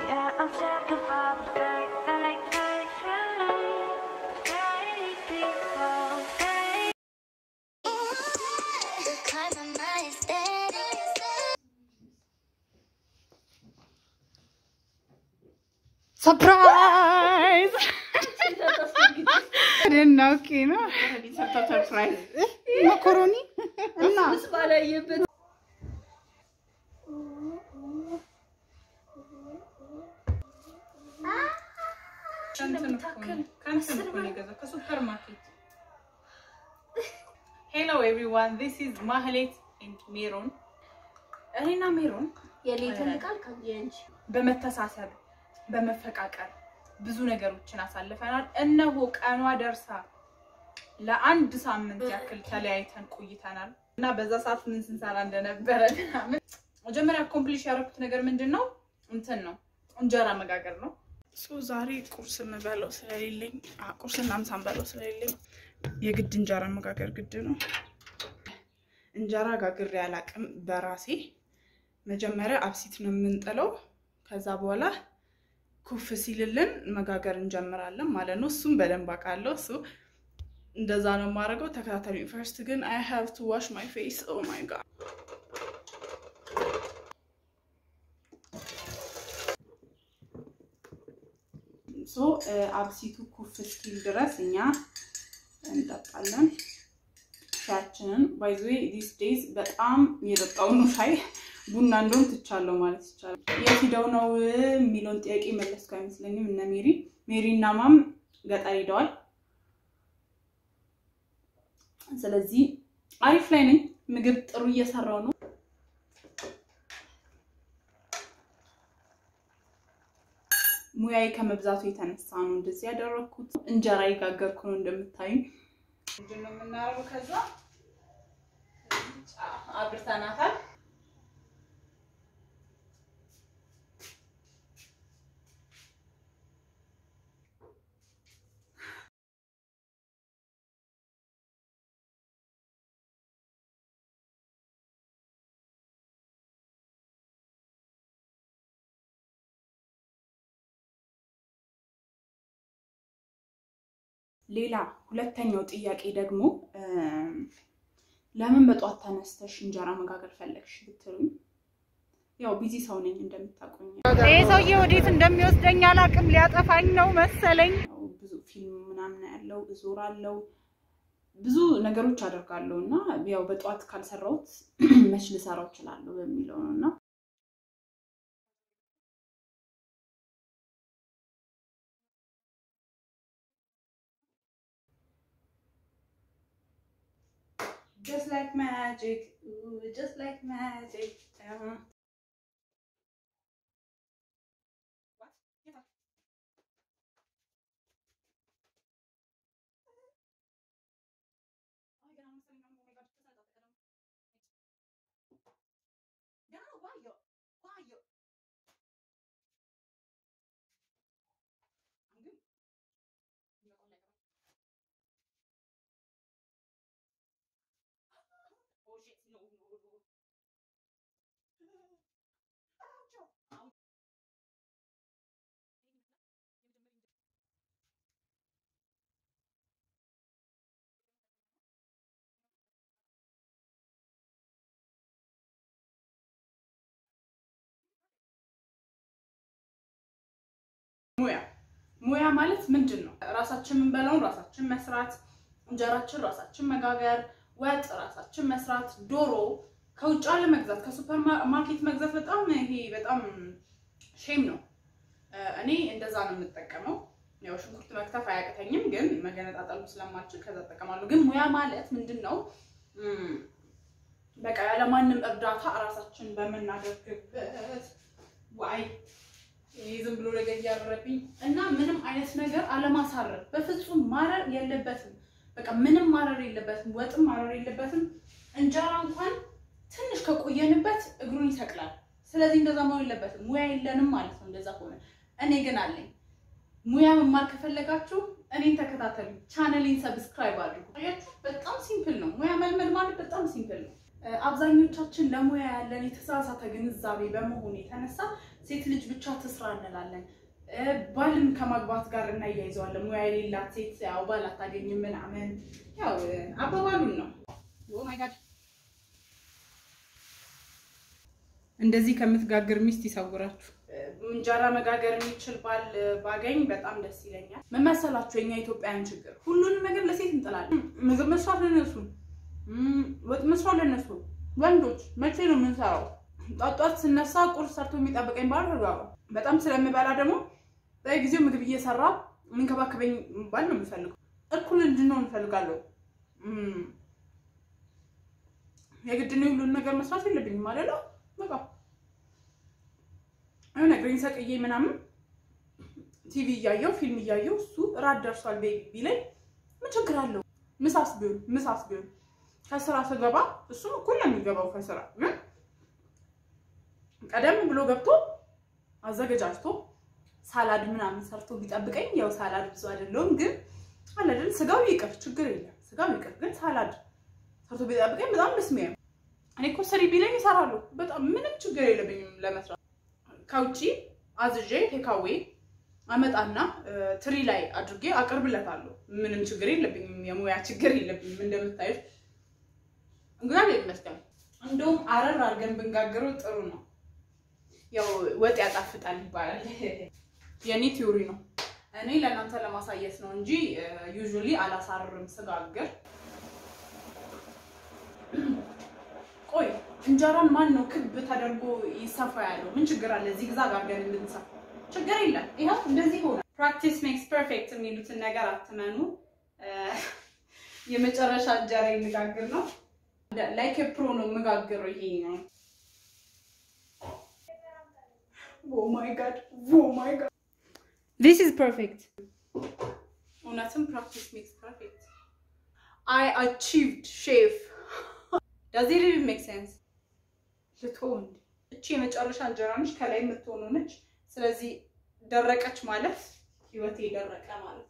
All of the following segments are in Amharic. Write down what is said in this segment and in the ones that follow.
Yeah, I'm sick of all the fake, fake, fake feelings. Fake people, fake. The climb of my aesthetic. ሰርፕራይዝ ደና ኦኬ ነው መኮሮኒ እና ከሱፐር ማርኬት ሄሎ ኤቭሪዋን ዚስ ኢዝ ማህሌት ኤንድ ሜሮን እኔና ሜሮን የሌትን ቃል ከየንች በመተሳሰብ በመፈቃቀር ብዙ ነገሮችን አሳልፈናል። እነሆ ቀኗ ደርሳ ለአንድ ሳምንት ያክል ተለያይተን ቆይተናል እና በዛ ሰዓት ምን ስንሰራ እንደነበረ ምናምን መጀመሪያ ኮምፕሊሽ ያደረኩት ነገር ምንድን ነው እንትን ነው እንጀራ መጋገር ነው። ዛሬ ቁርስ የምበለው ስለሌለኝ አ፣ ቁርስና ምሳ የምበለው ስለሌለኝ የግድ እንጀራ መጋገር ግድ ነው። እንጀራ ጋግሬ አላቅም በራሴ መጀመሪያ አብሲት ነው የምንጥለው። ከዛ በኋላ ኩፍ ሲልልን መጋገር እንጀምራለን ማለት ነው። እሱም በደንብ አውቃለሁ። እሱ እንደዛ ነው የማደርገው። ተከታተሉ። ፈርስት ግን አይ ሃቭ ቱ ዋሽ ማይ ፌስ ኦ ማይ ጋድ ሶ አብሲቱ ኩፍ እስኪል ድረስ እኛ እንጠጣለን ሻያችንን። ባይዘ ዲስ ዴይዝ በጣም የጠጣው ነው ሻይ ቡና እንደውም ትቻለሁ ማለት ይቻላል። የት ሂደው ነው የሚለውን ጥያቄ መለስኩ አይመስለኝም። እነ ሜሪ ሜሪ እና ማም ገጠር ሂደዋል። ስለዚህ አሪፍ ላይ ነኝ። ምግብ ጥሩ እየሰራው ነው። ሙያዬ ከመብዛቱ የተነሳ ነው እንደዚህ ያደረግኩት። እንጀራ የጋገርኩ ነው እንደምታዩ። ምንድን ነው የምናደርገው? ከዛ አብርተናታል። ሌላ ሁለተኛው ጥያቄ ደግሞ ለምን በጠዋት ተነስተሽ እንጀራ መጋገር ፈለግሽ ብትሉኝ፣ ያው ቢዚ ሰው ነኝ እንደምታውቁኝ። ይህ ሰውዬ ወዴት እንደሚወስደኝ አላውቅም። ሊያጠፋኝ ነው መሰለኝ። ያው ብዙ ፊልም ምናምን ያለው እዞራለሁ፣ ብዙ ነገሮች አደርጋለሁ እና ያው በጠዋት ካልሰራሁት መች ልሰራው እችላለሁ በሚለው ነው እና Just like magic, ooh, just like magic. Uh. What? Get up. Ay, ganun mo sa inyo. Oh my God, kasi natin, ganun. Ganun, wayo. Wayo. Ang ganda. Hindi ako like Oh shit, no, no, no. Ouch! Ow. ሙያ ሙያ ማለት ምንድን ነው? ራሳችን የምንበላውን ራሳችን መስራት፣ እንጀራችን ራሳችን መጋገር፣ ወጥ ራሳችን መስራት፣ ዶሮ ከውጭ አለመግዛት፣ ከሱፐር ማርኬት መግዛት በጣም ይሄ በጣም ሼም ነው። እኔ እንደዛ ነው የምጠቀመው። ያው ሽንኩርት መክተፍ አያቅተኝም፣ ግን መገነጣጠሉ ስለማልችል ከዛ እጠቀማለሁ። ግን ሙያ ማለት ምንድን ነው? እም፣ በቃ ያለማንም እርዳታ ራሳችን በምናደርግበት ዋይ ይህ ዝም ብሎ ነገር እያረረብኝ እና ምንም አይነት ነገር አለማሳረር በፍጹም ማረር የለበትም። በቃ ምንም ማረር የለበትም። ወጥም ማረር የለበትም። እንጀራ እንኳን ትንሽ ከቆየንበት እግሩን ይሰቅላል። ስለዚህ እንደዛ መሆን የለበትም። ሙያ የለንም ማለት ነው። እንደዛ ከሆነ እኔ ግን አለኝ። ሙያ መማር ከፈለጋችሁ እኔን ተከታተሉ፣ ቻነሌን ሰብስክራይብ አድርጉ። አያችሁ፣ በጣም ሲምፕል ነው። ሙያ መልመድ ማለት በጣም ሲምፕል ነው። እ፣ አብዛኞቻችን ለሙያ ያለን የተሳሳተ ግንዛቤ በመሆኑ የተነሳ ሴት ልጅ ብቻ ትስራ እንላለን። እ፣ ባልን ከማግባት ጋር እናያይዘዋለን። ሙያ የሌላት ሴት ያው ባል አታገኝም ምናምን፣ ያው እ፣ አባባሉን ነው። ኦ ማይ ጋድ እንደዚህ ከምትጋግር ሚስት ይሰውራችሁ። እንጀራ መጋገር የሚችል ባል ባገኝ በጣም ደስ ይለኛል። ምን መሰላችሁ የኛ ኢትዮጵያውያን ችግር፣ ሁሉንም ነገር ለሴት እንጥላለን። ምግብ መስራት ለነሱ፣ እም፣ ወጥ መስራት ለነሱ። ወንዶች መቼ ነው የምንሰራው? ጧት ጧት ስነሳ ቁርስ ሰርቶ የሚጠብቀኝ ባል ተጋባ። በጣም ስለምበላ ደግሞ በጊዜው ምግብ እየሰራ የሚንከባከበኝ ባል ነው የምፈልገው። እኩል እንድንሆን እንፈልጋለሁ። እም፣ የግድ ነው ሁሉን ነገር መስራት የለብኝም ማለት ነው በቃ የሆነ ግሪን ሰቅዬ ምናምን ቲቪ እያየው ፊልም እያየው እሱ ራት ደርሷል ቤቢ ቢለኝ ምን ችግር አለው? ምሳስ ቢሆን ምሳስ ቢሆን ከስራ ስገባ እሱም እኩል ነው የሚገባው ከስራ ግን ቀደም ብሎ ገብቶ አዘገጃጅቶ ሳላድ ምናምን ሰርቶ ቢጠብቀኝ ያው ሳላድ ብዙ አይደለውም ግን አለ አይደል ስጋው ይቅር ችግር የለም ስጋው ይቅር ግን ሳላድ ሰርቶ ቢጠብቀኝ በጣም ደስ የሚያየው እኔ እኮ ስሪ ቢለኝ ይሰራሉ በጣም ምንም ችግር የለብኝም ለመስራት ከውጪ አዝዤ ቴካዌ አመጣና እ፣ ትሪ ላይ አድርጌ አቅርብለታለሁ። ምንም ችግር የለብኝም፣ የሙያ ችግር የለብኝም። እንደምታዩት እግዚአብሔር ይመስገን። እንደውም አረር አድርገን ብንጋግረው ጥሩ ነው። ያው ወጥ ያጣፍጣል ይባላል። የኔ ቲዮሪ ነው። እኔ ለእናንተ ለማሳየት ነው እንጂ ዩዥሊ አላሳርርም ስጋግር። ቆይ እንጀራን ማን ነው ክብ ተደርጎ ይሰፋ ያለው? ምን ችግር አለ? ዚግዛግ አድርገን እንድንሰፋ ችግር የለም። ይኸው እንደዚህ ሆነ። ፕራክቲስ ሜክስ ፐርፌክት የሚሉትን ነገር አትመኑ። እ፣ የመጨረሻ እንጀራ የሚጋግር ነው። ላይክ ፕሮ ነው የምጋግረው። ይሄ ነው። ኦ ማይ ጋድ ኦ ማይ ጋድ ዲስ ኢዝ ፐርፌክት። እውነትም ፕራክቲስ ሜክስ ፐርፌክት። አይ አቺቭድ ሼፍ ዳዝ ኢት ኢቭን ሜክ ሴንስ? ልትሆን እቺ የመጨረሻ እንጀራ ነች፣ ከላይ የምትሆኑ ነች። ስለዚህ ደረቀች ማለት ህይወቴ ደረቀ ማለት።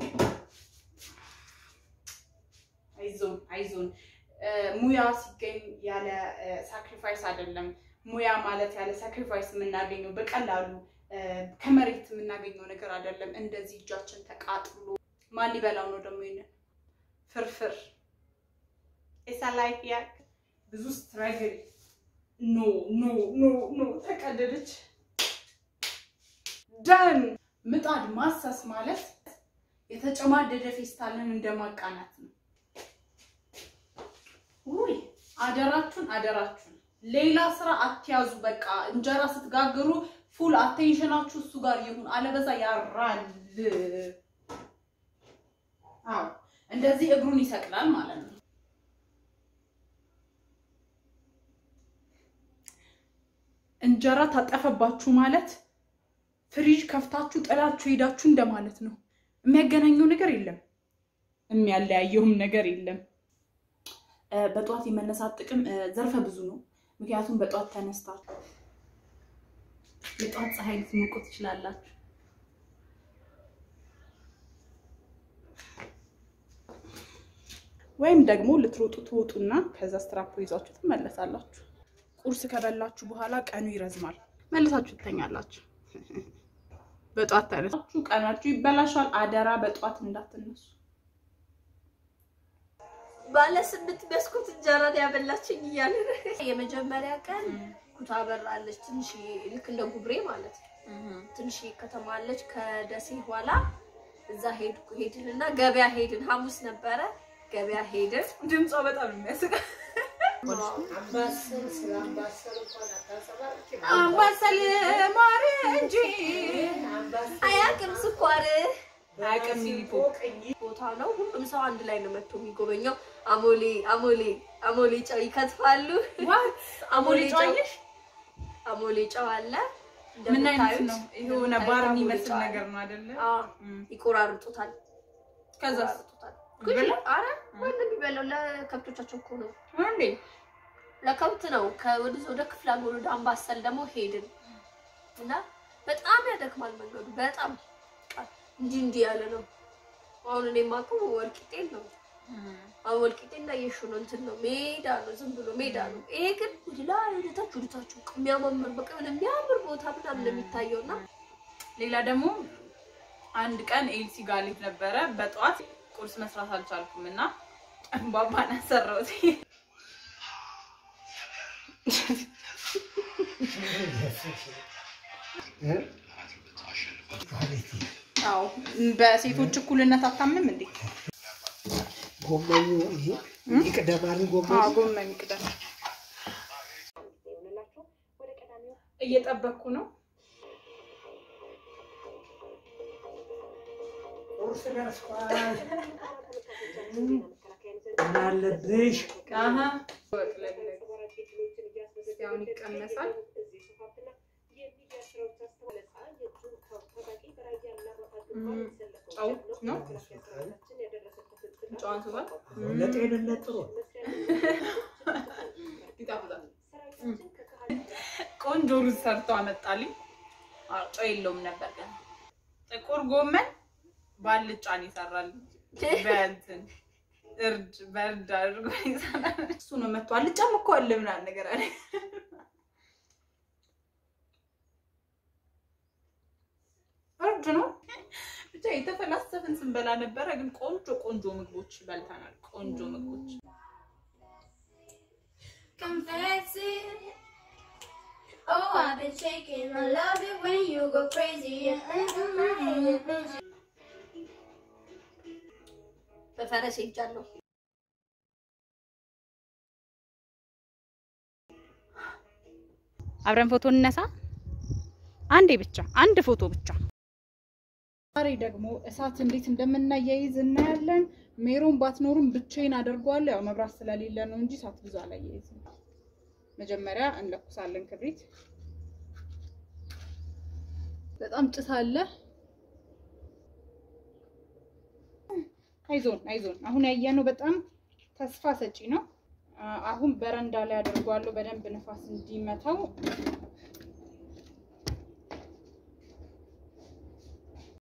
አይዞን አይዞን። እ፣ ሙያ ሲገኝ ያለ ሳክሪፋይስ አይደለም። ሙያ ማለት ያለ ሳክሪፋይስ የምናገኘው በቀላሉ እ፣ ከመሬት የምናገኘው ነገር አይደለም። እንደዚህ እጃችን ተቃጥሎ ማን ሊበላው ነው ደግሞ ይሄንን ፍርፍር ኢሳ ላይፍ ያ ብዙ ስትራግል ኖ ኖ ኖ ኖ ተቀደደች። ደን ምጣድ ማሰስ ማለት የተጨማደደ ፌስታልን እንደማቃናት ነው። ውይ አደራችሁን አደራችሁን፣ ሌላ ስራ አትያዙ። በቃ እንጀራ ስትጋግሩ ፉል አቴንሽናችሁ እሱ ጋር ይሁን፣ አለበዛ ያራል። አዎ እንደዚህ እግሩን ይሰቅላል ማለት ነው። እንጀራ ታጠፈባችሁ ማለት ፍሪጅ ከፍታችሁ ጥላችሁ ሄዳችሁ እንደማለት ነው። የሚያገናኘው ነገር የለም፣ የሚያለያየውም ነገር የለም። እ፣ በጠዋት የመነሳት ጥቅም እ፣ ዘርፈ ብዙ ነው። ምክንያቱም በጠዋት ተነስታችሁ የጠዋት ፀሐይ ልትሞቁ ትችላላችሁ። ወይም ደግሞ ልትሮጡ ትወጡና ከዛ ስትራፖ ይዛችሁ ትመለሳላችሁ። ቁርስ ከበላችሁ በኋላ ቀኑ ይረዝማል፣ መልሳችሁ ትተኛላችሁ። በጠዋት ተነሳችሁ ቀናችሁ ይበላሻል። አደራ በጠዋት እንዳትነሱ። ባለ ስምንት መስኮት እንጀራ ነው ያበላችኝ እያለ የመጀመሪያ ቀን ኩታ በራለች ትንሽ ልክ እንደ ጉብሬ ማለት ነው። ትንሽ ከተማ አለች ከደሴ ኋላ እዛ ሄድኩ ሄድንና ገበያ ሄድን። ሐሙስ ነበረ ገበያ ሄድን። ድምጿ በጣም ነው የሚያስቀው። አምባሰል ማር እንጂ አያውቅም ስኳር አያውቅም ሚሊፖ ቦታ ነው። ሁሉም ሰው አንድ ላይ ነው መጥቶ የሚጎበኘው። አሞሌ አሞሌ አሞሌ ጨው ይከትፋሉ። አሞሌ ጨው አየሽ? አሞሌ ጨው አለ። ምን አይነት እንደምታዩት ነው? የሆነ ባር አሞሌ የሚመስል ጨው አለ። ነገር ነው አይደለ? አዎ፣ እም። ይቆራርጡታል። ከዛ ይቆራርጡታል። ይበላል? አረ ማንም የሚበላው ለከብቶቻቸው እኮ ነው። እንዴ ለከብት ነው። ከወደ ወደ ክፍለ ሀገር ወደ አምባሰል ደግሞ ሄድን እና በጣም ያደክማል መንገዱ። በጣም በቃ እንዲህ እንዲህ ያለ ነው። አሁን እኔ የማውቀው ወልቂጤን ነው አሁን ወልቂጤ እንዳየሽው ነው፣ እንትን ነው ሜዳ ነው፣ ዝም ብሎ ሜዳ ነው። ይሄ ግን ወደ ላይ ወደታች ወደታች የሚያማምር በቃ የሆነ የሚያምር ቦታ ምናምን ነው የሚታየው እና ሌላ ደግሞ አንድ ቀን ኤልሲ ጋር ልክ ነበረ። በጠዋት ቁርስ መስራት አልቻልኩም እና ባባን አሰራሁት። አዎ በሴቶች እኩልነት አታምንም እንዴ? ጎመኑ ይሄ ይቅደማል። ጎመኑ አዎ ጎመን ይቅደም። እየጠበቅኩ ነው። ቁርስ ደርሷል። ምን አለብሽ? አሀ ወቅለለግ እስኪ አሁን ይቀመሳል። ጨው ነው ጨው አንስቷል። ለጤንነት ጥሩ ነው። ይጣፍጣል። ቆንጆ ሩዝ ሰርቶ አመጣልኝ። አዎ ጨው የለውም ነበር ግን ጥቁር ጎመን ባልጫን ይሰራል። በእንትን እርድ በእርድ አድርጎ ይሰራል። እሱ ነው መጥቶ አልጫም እኮ አለ ምናምን ነገር አለ። እርድ ነው ብቻ የተፈላሰፍን ስንበላ ነበረ። ግን ቆንጆ ቆንጆ ምግቦች በልተናል። ቆንጆ ምግቦች Confess it. Oh, I've been shaking. I love it when you go crazy. በፈረስ ሄጃለሁ። አብረን ፎቶ እንነሳ። አንዴ ብቻ አንድ ፎቶ ብቻ። ዛሬ ደግሞ እሳት እንዴት እንደምናያይዝ እናያለን። ሜሮን ባትኖርም ብቻዬን አደርገዋለሁ። ያው መብራት ስለሌለ ነው እንጂ እሳት ብዙ አላያይዝም። መጀመሪያ እንለኩሳለን ክብሪት። በጣም ጭስ አለ። አይዞን አይዞን። አሁን ያየነው በጣም ተስፋ ሰጪ ነው። አ- አሁን በረንዳ ላይ አደርገዋለሁ በደንብ ንፋስ እንዲመታው